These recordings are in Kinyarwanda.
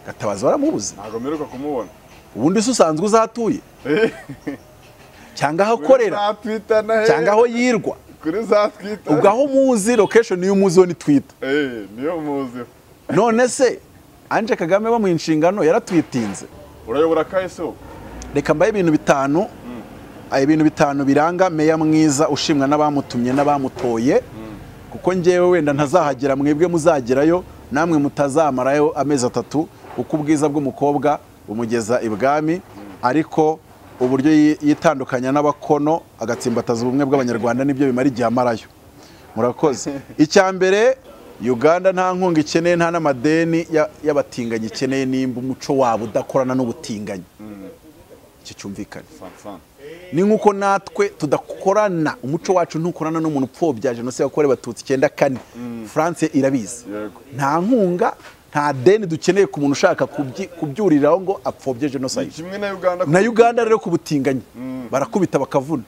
gatabazi baramubuze ntabwo mperuka kumubona ubundi se usanzwe uzatuye cyangwa aho akorera Kuri za twita na he cyangwa aho yirwa kuri za twita ubwo aho muzi location niyo muzi ni twita Eh, niyo muzi none se anje kagame bo mu inshingano yaratwitinze urayobora kahise ubu reka mbaye ibintu bitanu aya ibintu bitanu biranga meya mwiza ushimwa n'abamutumye n'abamutoye kuko ngewe wenda ntazahagera mwebwe muzagerayo namwe mutazamarayo amezi atatu uko ubwiza bw'umukobwa bumugeza ibwami ariko uburyo yi- yitandukanya n'abakono agatsimbataza ubumwe bw'abanyarwanda nibyo bimara igihe amarayo murakoze icya mbere uganda nta nkunga ikeneye nta n'amadeni ya- y'abatinganyi ikeneye nimba umuco wabo udakorana n'ubutinganyi iki cyumvikane sansana ni nk'uko natwe tudakorana umuco wacu ntukorana n'umuntu upfobya jenoside yakorewe abatutsi icyenda kane france irabizi Yego. nta nkunga nta deni dukeneye ku muntu ushaka kubyi- kubyuriraho ngo apfobye jenoside kimwe na uganda na uganda rero ku butinganyi barakubita bakavuna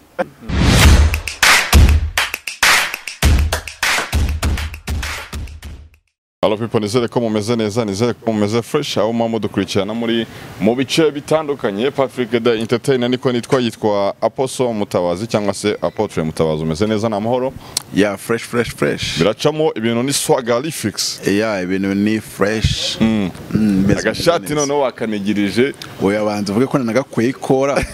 Hello people, nizere ko mumeze neza, nizere ko mumeze fresh, aho muba mudukurikirana muri mu bice bitandukanye, Patrick the Entertainer niko nitwa yitwa Apostle Mutabazi cyangwa se Apotre Mutabazi, umeze neza na mahoro, Yeah, fresh, fresh, fresh. biracamo ibintu ni swagalifix, Yeah, ibintu ni fresh. Mm. mbese agashati neza. noneho wakanigirije, Oya banza uvuge ko nagakweye ikora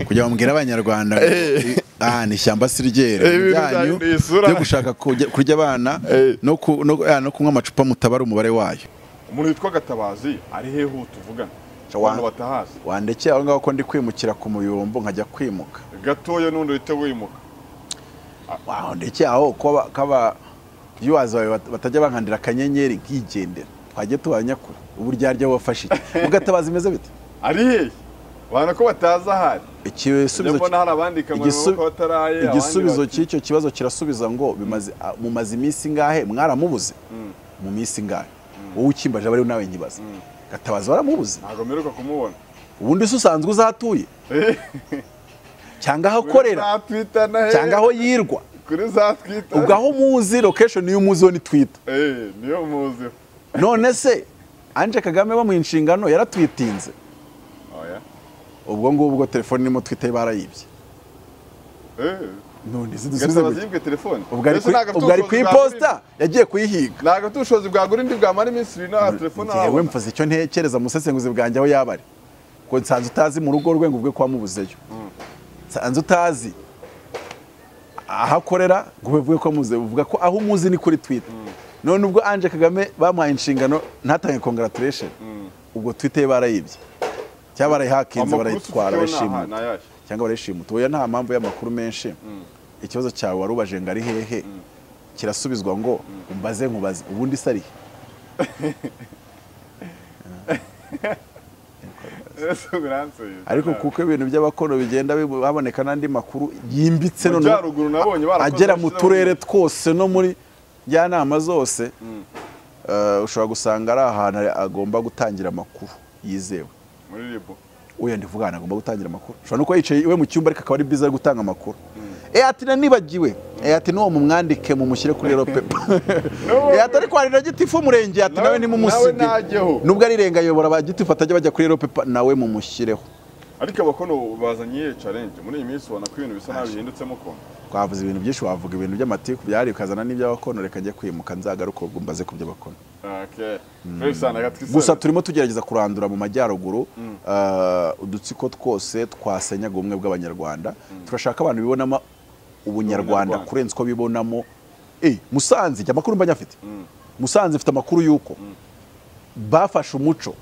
kugira ngo mbwire abanyarwanda ngo, ah ni ishyamba si ryera Eh, ibintu ibyanyu byanyu ni isura. byo gushaka kujya- kurya abana Eh. no ku- no ah, no kunywa amacupa mutabara umubare wayo umuntu witwa Gatabazi ari hehe tuvugana, Wa- abantu batahazi, wandekeye aho ngaho ko ndi kwimukira ku muyumbo nkajya kwimuka gatoya n'undi uhita wimuka, wandekeye aho ko kaba iyo wazawe bat- batajya bankandira akanyenyeri nkigendera twajya tubanyakura ubu ryaryo wafashe iki ugatabaza imeze bite ari hehe, abantu ko batazi ahari, njya igisubizo mbona hari abandika mu igisu- maboko bataraye, abandi igisubizo bati- cy'icyo kibazo kirasubiza ngo bimaze- a- mumaze iminsi ngahe mwaramubuze mu minsi ngahe wowe ukimbaje abariho nawe nyibaza gatabazi baramubuze ntabwo mperuka kumubona, ubundi se usanzwe uzatuye cyangwa aho akorera Kuri za twita na he cyangwa aho yirwa kuri za twita ubwo aho muzi location niyo muziho ni twita Eh, niyo muzi none se anje kagame bo mu inshingano yaratwitinze oya ubwo ngubwo telefone irimo twita barayibye Eh, none se dusubize Gatabazi gute? yibwe telefone ubwo ari Mbese ntabwo ku- afite ubwo ari ku ubushobozi bwa iposita yagiye kuyihiga buri- ntabwo afite ubushobozi bwagura indi bwamara iminsi ibiri nta telefone yewe ahabona mvuze icyo ntekereza musesenguzi bwanjye aho yaba ari ngo nsanze utazi mu rugo rwe ngo ubwe kwa mubuzeyo nsanze utazi aho akorera ngo ube uvuge ko muze uvuga ko aho umuzi ni kuri twita none ubwo anje kagame bamuhaye inshingano ntatange congratulation ubwo twita ye barayibye cyangwa barayihakinze Amakuru barayitwara tufiteho barayishimuta ni aha, ni ayahe? cyangwa barayishimuta oya nta mpamvu y'amakuru menshi ikibazo cyawe wari ubaje ngo ari hehe kirasubizwa ngo umbaze nkubaze ubundi se ari he Ese biranseye. ariko kuko ibintu by'abakono bigenda bibu- haboneka n'andi makuru yimbitse noneho Majyaruguru nabonye barakoze agera mu bashyizeho turere twose no muri njyanama zose eh, ushobora gusanga ari ahantu agomba gutangira amakuru yizewe muri ribu uya ndivuga ahantu agomba gutangira amakuru ushobora no kuba yicaye iwe mu cyumba ariko akaba ari byiza ari gutanga amakuru eyati nanibagiwe eyati n'uwo mumwandike mumushyire kuri rero pepa eyati ariko hari na gitifu umurenge eyati nawe Nawe- nimumusige nawe najyeho. nubwo ari irengayobora ba gitifu batajya bajya kuri rero pepa nawe mumushyireho ariko abakono bazanye iyi challenge muri iyi minsi ubona ko ibintu bisa nabi bihindutsemo ukuntu twavuze ibintu byinshi wavuga ibintu by'amatiku byari ukazana n'iby'abakono reka njye kwimuka nzagaruka ubwo mbaze ku by'abakono okay Felix Anagati gusa turimo tugerageza kurandura mu majyaruguru eh, udutsiko twose twasenyaga ubumwe bw'abanyarwanda turashaka abantu bibonamo ubunyarwanda Ubunyarwanda. kurenza uko bibonamo Eh, musanze ijya amakuru mba nyafite musanze mfite amakuru y'uko bafashe umuco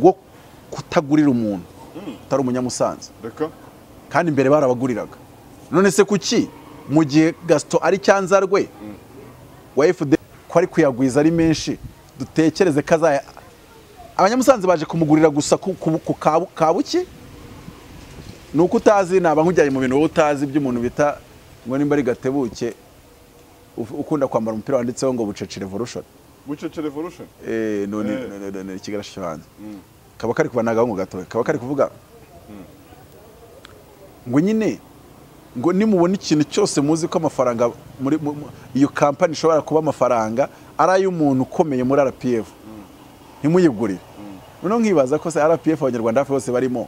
wo kutagurira umuntu utari umunyamusanze Deka? kandi imbere barabaguriraga none se kuki mu gihe gasito ari cyanza rwe wa FD ko ari kuyagwiza ari menshi dutekereze ko azaya abanyamusanze baje kumugurira gusa ku ku- ku kabu- kabuki ni uko utazi naba nkujyanye mu bintu wowe utazi by'umuntu bita ngo nimba ari gatebuke uf- ukunda kwambara umupira wanditseho ngo bucece revolution Bucece Revolution Eh, none Eh. none- none- none ikigarasha cyo hanze kaba kari kubanagaho ngo gatoya kaba kari kuvuga ngo nyine ngo nimubona ikintu cyose muzi ko amafaranga muri mu- mu- iyo kampani ishobora kuba amafaranga ari ay'umuntu ukomeye muri rpf ntimuyigurire noneho nkibaza ko se rpf abanyarwanda hafi bose barimo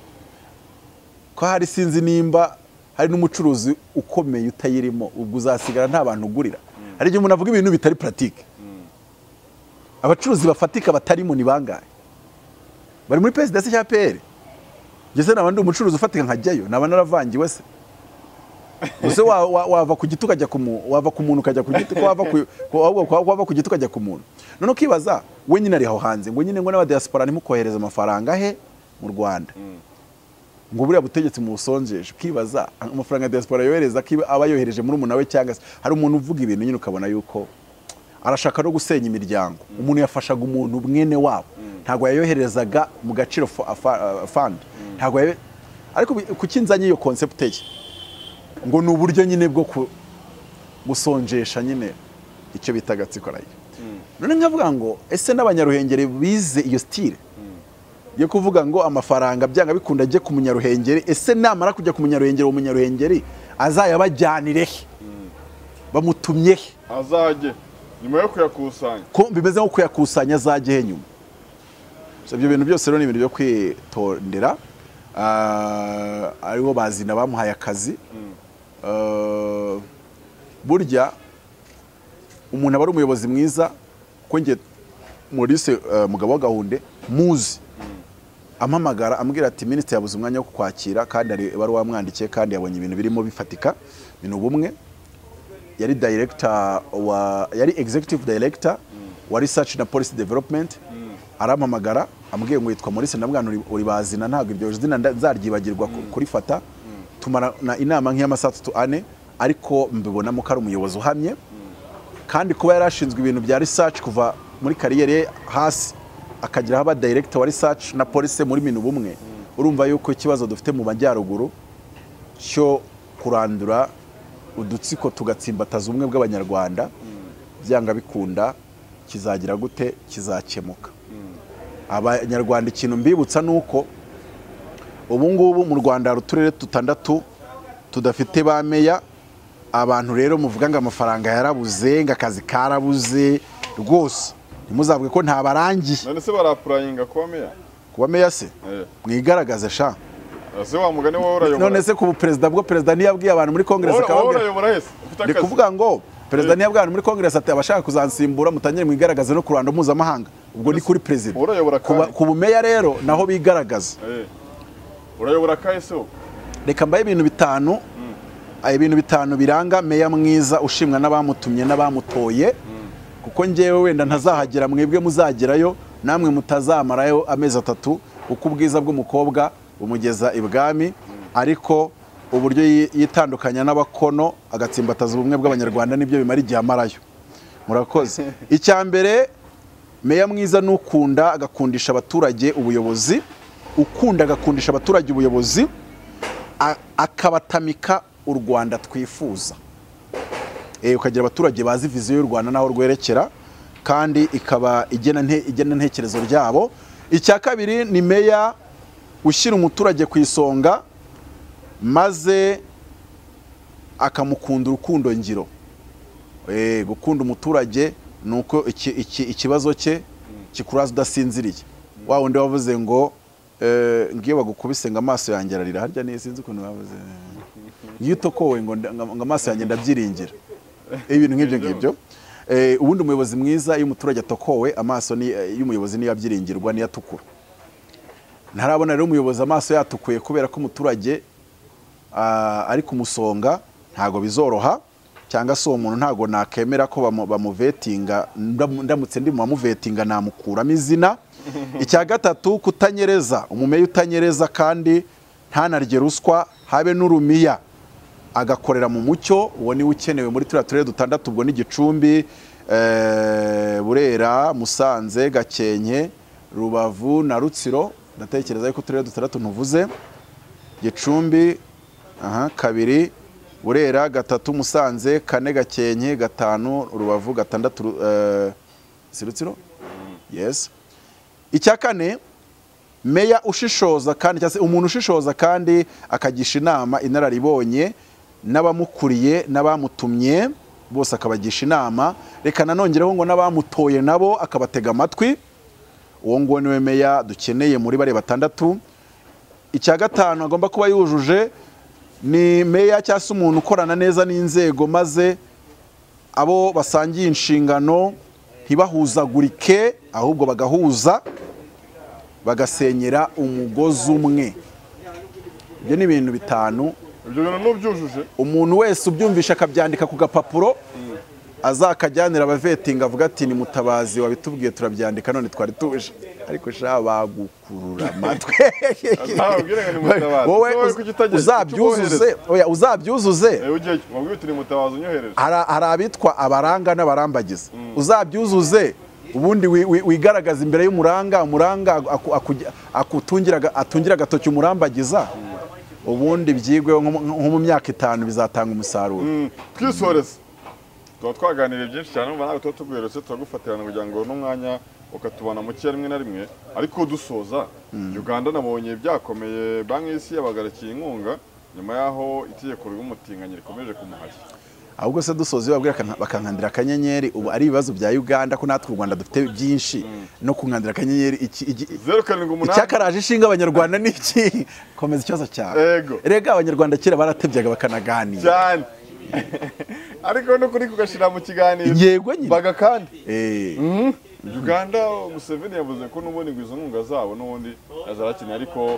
ko hari sinzi nimba hari n'umucuruzi ukomeye utayirimo ubwo uzasigara nta bantu ugurira hari igihe umuntu avuga ibintu bitari puratike abacuruzi bafatika batarimo ni bangahe bari muri perezidansi cya peyeri ngeze nabandi umucuruzi ufatika nkajyayo naba naravangiwe se ese wa- wa- wava ku giti ukajya ku muntu wava ku muntu ukajya ku giti ko wava ku- ko wava- ko wava ku giti ukajya ku muntu none ukibaza we nyine ari aho hanze ngo nyine ngo n'abadiyasipora ntimukohereze amafaranga he mu rwanda ngo buriya butegetsi musonjeje ukibaza amafaranga ya diaspora yohereza ko aba yohereje muri umuntu we cyangwa se hari umuntu uvuga ibintu nyine ukabona yuko arashaka no gusenya imiryango umuntu yafashaga umuntu mwene wabo ntabwo yayoherezaga mu gaciro fo- afa- uh, fund ntabwo yayo- ariko bi- kuki nzanye iyo concept ye ngo ni uburyo nyine bwo ku- gusonjesha nyine icyo bita agatsiko rayo none nkavuga ngo ese n'abanyaruhengeri bize iyo style yo kuvuga ngo amafaranga byanga bikunda ajye ku munyaruhengeri ese namara kujya ku munyaruhengeri uwo munyaruhengeri azayabajyanire he bamutumye he azajye nyuma yo kuyakusanya ko bimeze nko kuyakusanya azajye he nyuma So, ibyo bintu byose rero ni ibintu byo kwitondera Ah, aribo bazina bamuhaye akazi Ah, burya umuntu aba ari umuyobozi mwiza ko njye Maurice eh, mugabo wa gahunde muzi ampamagara ambwira ati minisitiri yabuze umwanya wo kukwakira kandi hari ibaruwa wamwandikiye kandi yabonye ibintu birimo bifatika ni ubumwe yari director wa yari executive director wa research na policy development arampamagara ambwiye ngo yitwa Maurice ndamwana uri- uri bazina ntabwo iryo zina nda- nzaryibagirwa ku- kurifata tumara na inama nk'iy'amasaha atatu ane ariko mbibonamo ko ari umuyobozi uhamye kandi kuba yarashinzwe ibintu bya research kuva muri kariyeri ye hasi akagira aba director wa research na police muri minu bumwe urumva yuko ikibazo dufite mu majyaruguru cyo kurandura udutsiko tugatsimbataza ubumwe bw'abanyarwanda byanga bikunda kizagira gute kizakemuka abanyarwanda ikintu mbibutsa ni uko ubu ngubu mu rwanda hari uturere dutandatu tudafite ba meya abantu rero muvuga ngo amafaranga yarabuze ngo akazi karabuze rwose ntimuzavuge ko ntabarangiye none se barapurayinga kuba meya kuba meya se Eh, mwigaragaze sha ese wa mugani wowe urayobora none se ku buperezida bwo perezida ntiyabwiye abantu muri kongeresi Wowe- wowe akababwira urayobora hese ufite ni akazi kuvuga ngo perezida ntiyabwana muri kongeresi ati abashaka kuzansimbura mutangire mwigaragaze no ku ruhando mpuzamahanga ubwo ni kuri perezida Urayobora Ku ba- kandi. ku bumeya rero naho bigaragaza Eh, urayobora kahise wowe reka mbahe ibintu bitanu ah, ibintu bitanu biranga meya mwiza ushimwa n'abamutumye n'abamutoye kuko ngewe wenda ntazahagera mwebwe muzagerayo namwe mutazamarayo amezi atatu uko ubwiza bw'umukobwa bumugeza ibwami ariko uburyo yi- yitandukanya n'abakono agatsimbataza ubumwe bw'abanyarwanda nibyo bimara igihe amarayo murakoze icya mbere meya mwiza ni ukunda agakundisha abaturage ubuyobozi ukunda agakundisha abaturage ubuyobozi a- akabatamika u rwanda twifuza Eh, ukagira abaturage bazi viziyo y'u rwanda n'aho rwerekera kandi ikaba igena nte- igena intekerezo ryabo icya kabiri ni meya ushyira umuturage ku isonga maze akamukunda urukundo ngiro Eh, gukunda umuturage ni uko iki- iki- ikibazo cye kikuraza udasinziriye wa wundi wavuze ngo eh, ngiyo bagukubise ngo amaso yanjye ararira harya niyo sinzi ukuntu bavuze ngiyo utokowe ngo nda- ngo amaso yanjye ndabyiringira ibintu nk'ibyo ngibyo Eh, ubundi umuyobozi mwiza iyo umuturage atokowe amaso ni- y'umuyobozi niyo abyiringirwa niyo atukura ntarabona rero umuyobozi amaso yatukuye kubera ko umuturage ah, ari ku musonga ntago bizoroha cyangwa se uwo muntu ntago nakemera ko bamu- bamuvetinga ndamu- ndamutse ndi mu bamuvetinga namukuramo izina icya gatatu kutanyereza umumeya utanyereza kandi ntanarye ruswa habe n'urumiya agakorera mu mucyo uwo niwe ukenewe muri turiya turere dutandatu ubwo ni gicumbi eh, burera musanze gakenke rubavu na rutsiro ndatekereza yuko uturere dutandatu ntuvuze gicumbi aha kabiri burera gatatu musanze kane gakenke gatanu rubavu gatandatu Ru- eh, si rutsiro yes icya kane meya ushishoza kandi cyangwa se umuntu ushishoza kandi akagisha inama inararibonye n'abamukuriye n'abamutumye bose akabagisha inama reka nanongereho ngo n'abamutoye nabo akabatega amatwi uwo nguwo niwe meya dukeneye muri bariya batandatu icya gatanu agomba kuba yujuje ni meya cyangwa se umuntu ukorana neza n'inzego maze abo basangiye inshingano ntibahuzagurike ahubwo bagahuza bagasenyera umugozi umwe ibyo ni ibintu bitanu ibyo bintu n'ubyujuje umuntu wese ubyumvisha akabyandika ku gapapuro azakajyanira abavetinga avuga ati ni mutabazi wabitubwiye turabyandika none twari tuje ariko sha bagukurura amatwi ntawe ubwiranga ni mutabazi wowe Wowe kuki utageze? uzabyuzuze oya, uzabyuzuze Eh, ujyayo wabwiye uti ni mutabazi unyohereje hari hari abitwa abaranga n'abarambagiza uzabyuzuze ubundi wi- wi- wigaragaza imbere y'umuranga umuranga aku- aku- akutungira aga- atungira agatoki umurambagiza ubundi byigweho nko mu- nko mu myaka itanu bizatanga umusaruro Mm, twisoreze tuba twaganiriye byinshi cyane umva nawe tuba tuguheretse turagufatirana kugira ngo n'umwanya ukatubana mukeya rimwe na rimwe ariko dusoza uganda nabonye byakomeye banki y'isi yabagarakiye inkunga nyuma y'aho itegeko ry'umutinganyi rikomeje kumuhashya ahubwo se dusoza iyo babwira bakan- bakankandira akanyenyeri ubu ari ibibazo bya uganda ko natwe u rwanda dufite byinshi no kunkandira akanyenyeri iki- iki- zeru karindwi umunani icyakaraje ishinga abanyarwanda ni iki komeza ikibazo cyawe Ego. rega abanyarwanda kera baratebyaga bakanaganira cyane ariko n'ukuri kugashyira mu kiganiro yego nyine baga kandi Eh. uganda museveni yavuze ko n'ubundi ngo izo nkunga zabo n'ubundi azarakeneye ariko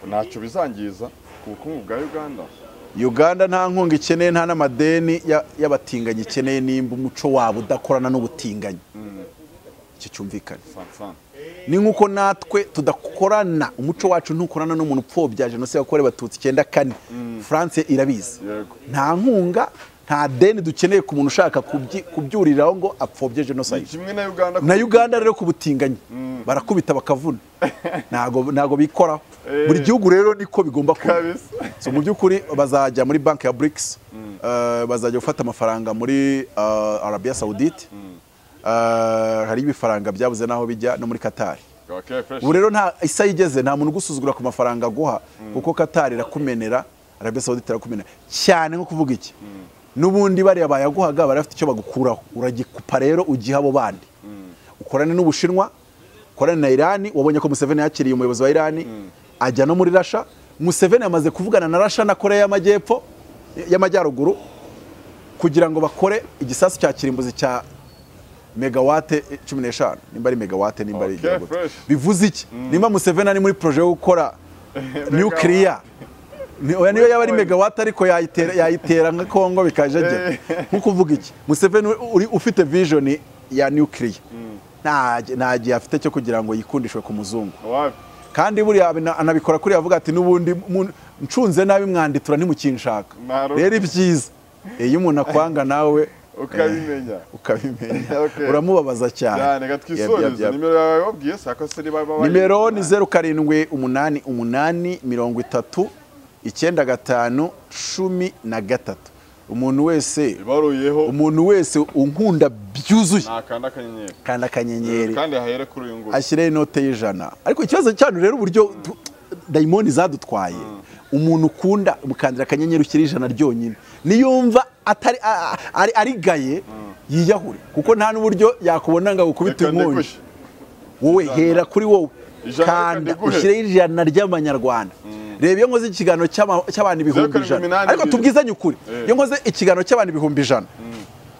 ntacyo bizangiza ku bukungu bwa uganda uganda nta nkunga ikeneye nta n'amadeni ya- y'abatinganyi ikeneye nimba umuco wabo udakorana n'ubutinganyi iki cyumvikana sansana ni nk'uko natwe tudakorana umuco wacu ntukorana n'umuntu upfobya jenoside yakorewe abatutsi icyenda kane france irabizi yego nta nkunga nta deni dukeneye ku muntu ushaka kubyi- kubyuriraho ngo apfobye ni jenoside kimwe na uganda na uganda rero ku butinganyi barakubita bakavuna ntago ntago bikoraho Eh. buri gihugu rero niko bigomba kuba kabisa so mu by'ukuri bazajya muri banki ya BRICS eh, bazajya gufata amafaranga muri eh, Arabia Saudite Eh, hari ibifaranga byabuze n'aho bijya no muri Qatar okay fresh ubu rero nta isa yigeze nta muntu ugusuzugura ku mafaranga aguha kuko Qatar irakumenera Arabia Saudite irakumenera cyane nko kuvuga iki n'ubundi bariya bayaguhaga bari bafite icyo bagukuraho uragikupa rero ugiha abo bandi ukorane n'ubushinwa ukorane na irani wabonye ko museveni yakiriye umuyobozi wa irani ajya no muri rasha museveni yamaze kuvugana na rasha na korea y'amajyepfo y'amajyaruguru kugira ngo bakore igisasu cya kirimbuzi cya megawate eh, cumi n'eshanu nimba ari megawate nimba ari Okay, igera gute. fresh. bivuze iki nimba museveni ari muri poroje yo gukora nukiriya ni- oya niyo yaba ari megawate ariko yayitera yayitera nka kongo bikajagera nko kuvuga iki museveni uri ufite vision ya nukiriya nta nta gihe afite cyo kugira ngo yikundishwe ku muzungu wapi kandi buriya abina- anabikora kuriya avuga ati n'ubundi mu- ncunze nabi mwanditura ntimukinshaka Naro. rero ibyiza iyo umuntu akwanga nawe ukabimenya eh, ukabimenya Okay. uramubabaza cyane cyane reka Yab- yab- twisoreze yab- nimero yawe wabwiye se ako se niba baba nimero ni zeru karindwi umunani umunani mirongo itatu icyenda gatanu cumi na gatatu umuntu wese ibaruyeho umuntu wese unkunda byuzuye nakanda akanyenyeri kandi akanyenyeri kandi hahere kuri uyu nguyu ashyireho inote y'ijana ariko ikibazo cyanyu rero uburyo tu- dayimoni zadutwaye umuntu ukunda mukandira akanyenyeri ushyira ijana ryonyine niyumva atari a- a- ari arigaye yiyahure kuko nta n'uburyo yakubona ngo agukubite Reka inkongi ndigushe. wowe hera kuri wowe Ijana reka kanda ndiguhe. ushyireho ijana ry'amanyarwanda reba iyo nkoze ikiganiro cy'ama- cy'abantu Zeru ibihumbi karindwi ijana iminani ariko ibiri. tubwizanye ukuri Eh. iyo nkoze ikiganiro cy'abantu ibihumbi ijana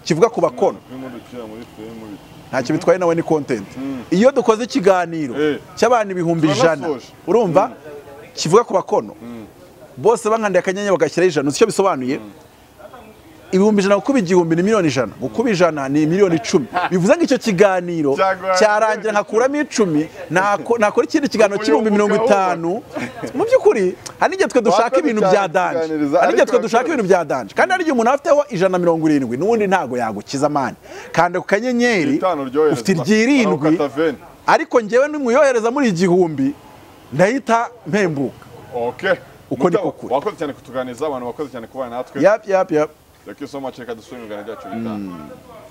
kivuga ku bakono turimo ducira muri filime bit- ntacyo bitwaye nawe ni content iyo dukoze ikiganiro Eh. cy'abantu ibihumbi ijana Turanasoje. urumva kivuga ku bakono bose bankandiye akanyenyeri bagashyiraho ijana uzi icyo bisobanuye ibihumbi ijana gukuba igihumbi ni miliyoni ijana gukuba ijana ni miliyoni icumi bivuze ngo icyo kiganiro Cyagwa- cyarangira nkakuramo icumi nako- nakora ikindi kiganiro cy'ibihumbi mirongo itanu mu by'ukuri hari n'igihe twe dushaka Wakoze ibintu cyane bya danje kuganiriza, hari n'igihe ariko twe dushaka wakoze. ibintu bya danje kandi hari igihe umuntu aba afiteho ijana mirongo irindwi n'ubundi ntago yagukiza amani kanda ku kanyenyeri Itanu ryoherezwa. ufite iryirindwi Barawukata veni. ariko njyewe nimuyohereza muri igihumbi ndahita mpembuka okay Uko niko Mutaba, kuri. wakoze cyane kutuganiriza abantu bakoze cyane kubana natwe yapi yapi yapi reka iyo soma reka dusubire mu biganiro byacu bitaha